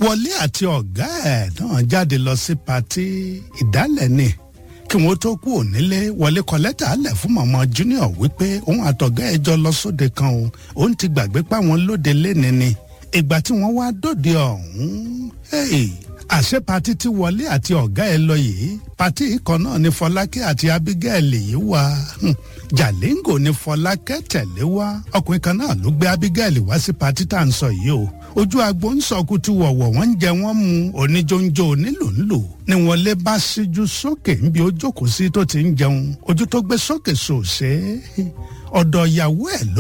wọlé àti ọ̀gá ẹ̀ náà jáde lọ sí patí ìdálẹ̀ ni kí wọ́n tó kú ònílé wọlé kọ lẹ́tà alẹ̀ fún mọ̀mọ́ junior wípé òun àtọ̀gá ẹ̀ jọ lọ sóde kan o òun ti gbàgbé páwọn lóde léni ni ìgbà tí wọ́n wá dòde ọ̀hún àṣẹ patí tí wọlé àti ọ̀gá ẹ̀ lọ yìí patí ikọ̀ náà ni fọlákẹ́ àti abigail yìí wá jalingo ni fọlákẹ́ tẹ̀lé wá ọkùnrin kan náà ló gbé abigail wá sí patí tá à ń sọ yìí o ojú agbo ń sọkútù wọ̀wọ̀ wọ́n ń jẹ wọ́n mu oníjóńjó onílòńlò ni wọ́n lé bá síjú sókè níbi ó jókòó sí tó ti ń jẹun ojú tó gbé sókè sòṣè ọ̀dọ̀ ìyàwó ẹ̀ ló